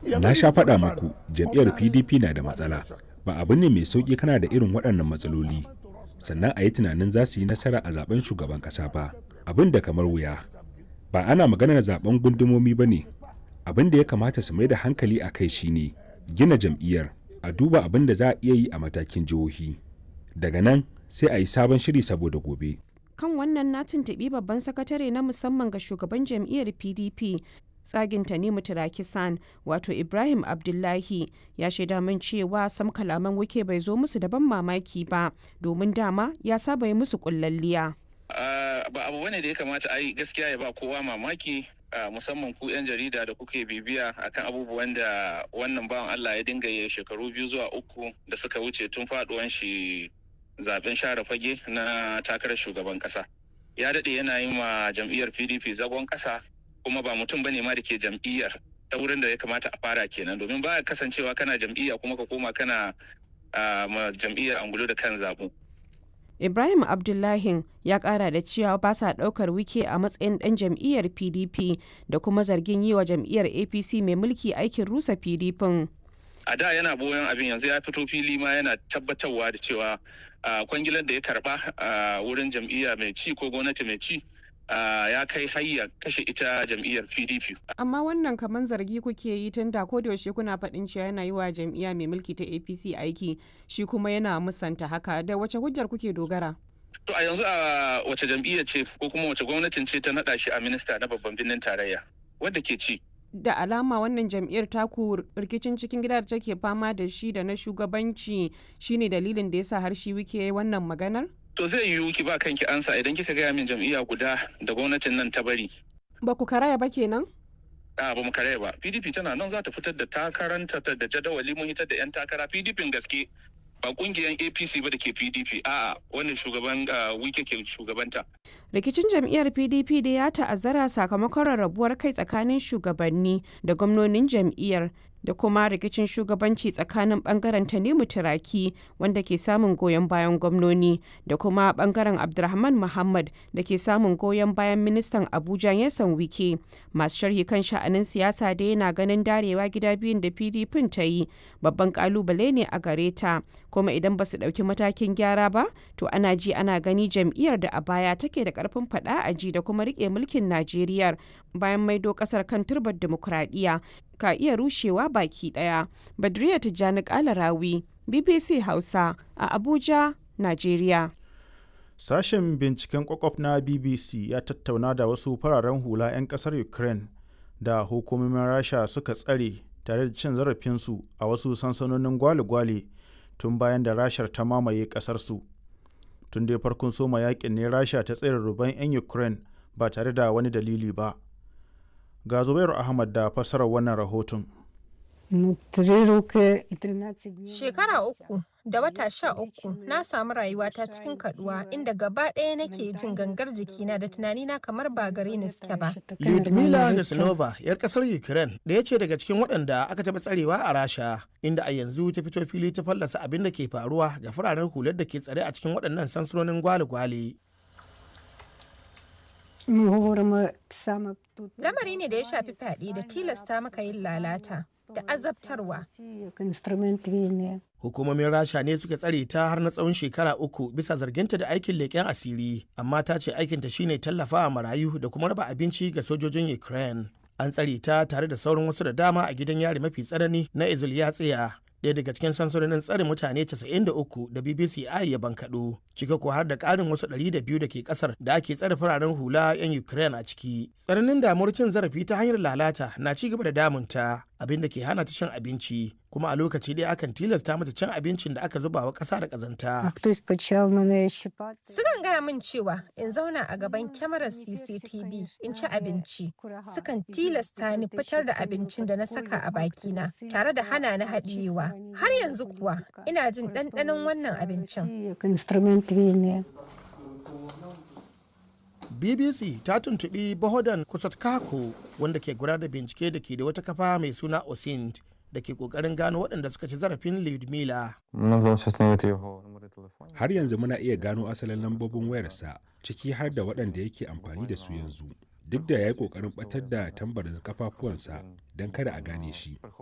Na sha faɗa muku jam'iyyar PDP na da matsala. Ba abu ne mai sauƙi kana da irin waɗannan matsaloli. Sannan a yi tunanin za su yi nasara a zaben shugaban ƙasa ba. Abin da kamar wuya. Ba ana maganar zaben gundumomi ba ne. Abin da ya kamata su mai da hankali a kai shine gina jam'iyyar a duba abin da za a iya yi a matakin jihohi. Daga nan sai a yi sabon shiri saboda gobe. kan wannan na tuntuɓi babban sakatare na musamman ga shugaban jam'iyyar pdp tsagin tanimu tirakisan wato ibrahim abdullahi ya shaida min cewa sam kalaman wike bai zo musu da ban mamaki ba domin dama ya saba yi musu kullalliya ba abu bane da ya kamata a yi gaskiya ya ba kowa mamaki musamman ku 'yan jarida da kuke bibiya akan abubuwan da wannan bawan allah ya dinga yi shekaru biyu zuwa uku da suka wuce tun faduwan shi zaben share fage na takarar shugaban kasa ya daɗe yana yi ma jam'iyyar pdp zagon kasa kuma ba mutum bane ma da ke jam'iyyar ta wurin da ya kamata a fara kenan domin ba kasancewa kana jam'iyya kuma ka koma kana ma jam'iyyar angulo da kan zabu ibrahim abdullahi ya kara da cewa ba sa daukar wike a matsayin dan jam'iyyar pdp da kuma zargin yi wa jam'iyyar apc mai mulki aikin rusa pdp a da yana boyon abin yanzu ya fito fili ma yana tabbatarwa da cewa kwangilar da ya karba a wurin jam'iyya mai ci ko gwamnati mai ci ya kai hayya kashe ita jam'iyyar pdp amma wannan kamar zargi kuke yi tun da ko da yaushe kuna faɗin cewa yana yi wa jam'iyya mai mulki ta apc aiki shi kuma yana musanta haka da wace hujjar kuke dogara to a yanzu a wace jam'iyya ce ko kuma wace gwamnatin ce ta naɗa shi a minista na babban birnin tarayya wadda ke ci da alama wannan jam'iyyar taku rikicin cikin gida da take fama da shi da na shugabanci shine dalilin da yasa har shi wike wannan maganar to zai yiwu ki ba kanki ansa idan kika gaya min jam'iyya guda da gwamnatin nan ta bari ba ku karaya ba kenan a ba mu karaya ba pdp tana nan za ta fitar da takaranta da jadawali mun hitar da yan takara pdp gaske ba kungiyar apc ba da ke pdp a'a wannan shugaban wike ke shugabanta rikicin jam'iyyar pdp da ya ta'azzara sakamakon rarrabuwar kai tsakanin shugabanni da gwamnonin jam'iyyar da kuma rikicin shugabanci tsakanin bangaren tanimu turaki wanda ke samun goyon bayan gwamnoni da kuma bangaren abdulrahman muhammad da ke samun goyon bayan ministan abuja yasan wike masu sharhi kan sha'anin siyasa da yana ganin darewa gida biyun da pdp ta yi babban kalubale ne a gare ta kuma idan ba su ɗauki matakin gyara ba to ana ji ana gani jam'iyyar da a baya take da karfin faɗa a ji da kuma rike mulkin najeriya bayan maido ƙasar kan turbar dimokuraɗiyya ka iya rushewa baki daya. Badriya Tijjani Kalarawi, BBC Hausa a Abuja, Najeriya. Sashen binciken kwakwaf na BBC ya tattauna da wasu fararen hula 'yan kasar Ukraine da hukumomin Rasha suka tsare tare da cin zarafinsu a wasu sansanonin gwale-gwale tun bayan da Rashar ta mamaye kasarsu. Tun dai farkon soma yakin ne Rasha ta tsere ruban 'yan Ukraine ba tare da wani dalili ba. ga zubairu ahmad da fassarar wannan rahoton Shekara uku da wata sha uku na samu rayuwata cikin kaduwa inda gaba ɗaya nake jin gangar jikina da tunanina kamar ba gare ni suke ba. Lyudmila Nesnova, 'yar ƙasar Ukraine, ɗaya ce daga cikin waɗanda aka taɓa tsarewa a Rasha, inda a yanzu ta fito fili ta fallasa abin da ke faruwa ga fararen hular da ke tsare a cikin waɗannan sansanonin gwale-gwale. Lamari ne da ya shafi fyaɗe da tilasta maka yin lalata da azabtarwa. Hukumomin Rasha ne suka tsare ta har na tsawon shekara uku bisa zarginta da aikin leƙen asiri, amma ta ce aikinta shine tallafawa marayu da kuma raba abinci ga sojojin Ukraine. An tsare ta tare da sauran wasu da dama a gidan yari mafi tsanani na Izulyatsiya ɗaya daga cikin sansanonin tsare mutane 93 da BBC I ya bankaɗo, cika ko har da ƙarin wasu 200 da ke ƙasar da ake tsare fararen hula 'yan Ukraine a ciki. Tsananin damuwar cin zarafi ta hanyar lalata na ci gaba da damunta, abin da ke hana ta cin abinci, kuma a lokaci ɗaya akan tilasta mata cin abincin da aka zuba wa ƙasa da ƙazanta. Sukan gaya min cewa in zauna a gaban kyamarar CCTV in ci abinci. Sukan tilasta ni fitar da abincin da na saka a bakina tare da hana ni haɗiyewa. Har yanzu kuwa ina jin ɗanɗanon wannan abincin. BBC ta tuntuɓi Bohodan Kusatkako wanda ke gudanar da bincike da ke da wata kafa mai suna Osind da ke kokarin gano waɗanda suka ci zarafin Lyudmila. Har yanzu muna iya gano asalin lambobin wayarsa ciki har da waɗanda yake amfani da su yanzu. Duk da ya yi ƙoƙarin ɓatar da tambarin kafafuwansa don kada a gane shi.